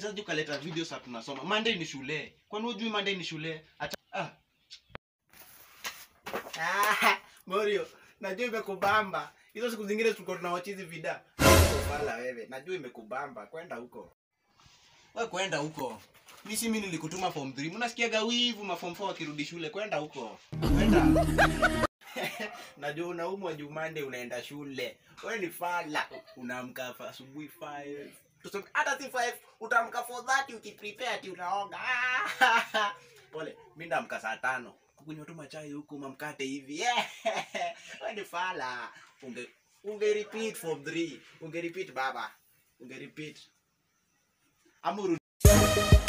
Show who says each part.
Speaker 1: unawezaje ukaleta video saa tunasoma monday ni shule kwani hujui monday ni shule Acha, ah.
Speaker 2: Ah, Morio, najua imekubamba. Hizo siku zingine tulikuwa tunawachizi vida. Ufala wewe, najua imekubamba. Kwenda huko.
Speaker 1: we kwenda huko mi si mi nilikutuma form 3 mnasikiaga wivu ma form 4 wakirudi shule kwenda huko kwenda
Speaker 2: Najua unaumwa Jumande unaenda shule. Wewe ni fala. Unaamka fa- asubuhi 5. Tuseme hata si 5, utaamka 4:30 ukiprepare ati unaoga. Ah, Pole, mimi ndaamka saa tano. Kukunywa tu machai huku mamkate hivi. Wewe ni fala. Unge unge repeat form 3. Unge repeat baba. Unge repeat. Amuru